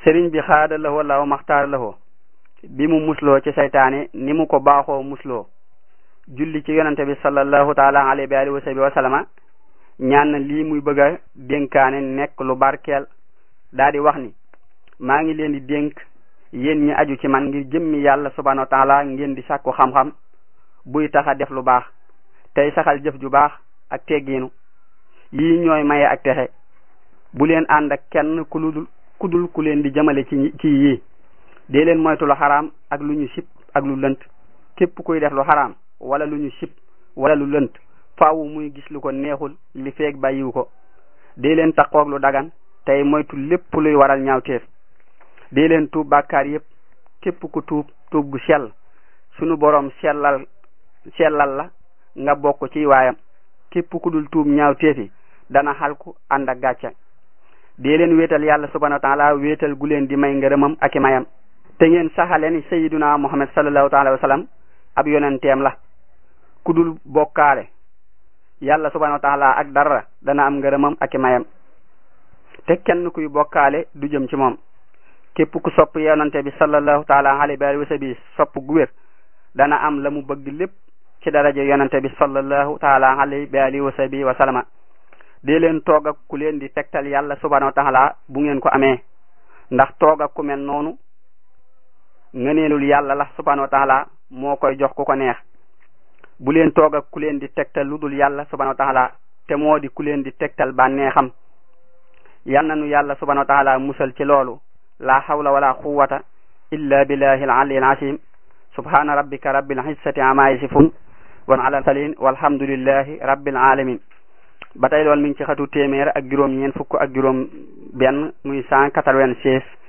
sëriñ bi xaada lahoo law maxtaar lahoo bi mu musloo ci saytaane ni mu ko baaxoo musloo julli ci yonante bi sallallahu taala alayhi wa alihi wa sahbihi wa sallama ñaan na lii muy bëgg a dénkaane nekk lu barkeel daa di wax ni maa ngi leen di dénk yéen ñi aju ci man ngir jëmmi yàlla subhanahu wa taala ngeen di sàkku xam-xam buy tax a def lu baax tey saxal jëf ju baax ak teggiinu yii ñooy maye ak texe bu leen ànd ak kenn ku ludul ku dul ku leen di jëmale ci ci yii dee leen moytu lu xaraam ak lu ñu sib ak lu lënt képp kuy def lu xaraam wala lu ñu sib wala lu lënt faawu muy gis lu ko neexul li feeg bàyyiwu ko dee leen taqoog lu dagan tey moytu lépp luy waral ñaawteef dee leen tuub bàkkaar yépp képp ku tuub tuub gu sell sunu boroom sellal sellal la nga bokk ci waayam képp ku dul tuub ñaawteefi dana xalku ànd ak gàcce dee leen wéetal yàlla subhanahu wa taala wéetal gu leen di may ngërëmam ak i mayam te ngeen saxale ni sayiduna muhammad sallallahu taala wa sallam ab yonenteem la ku dul bokkaale yàlla subhanahu wa taala ak dara dana am ngërëmam ak i mayam te kenn kuy bokkaale du jëm ci moom képp ku sopp yonante bi sallallahu taala alayhi wa sallam sopp gu wér dana am la mu bëgg lépp ci daraja yonante bi sallallahu taala alayhi wa sallam wa sallama dee leen toog ak ku leen di tegtal yàlla subhanahu wa taala bu ngeen ko amee ndax toog ak ku mel noonu ngëneelul yàlla la subhanahu wa taala moo koy jox ku ko neex bu leen toog ak ku leen di tegtal lu dul yàlla subhanahu wa taala te moo di ku leen di tegtal bànneexam yal na nu yàlla subhanahu wa taala musal ci loolu la hawla wala quwwata illa billahi al-ali al-azim subhana rabbika rabbil izzati amma yasifun wa ala salin walhamdulillahi rabbil alamin ba tey loolu mi ngi ci xatu téeméer ak juróom ñeent fukk ak juróom benn muy cent quatre-vingt-seize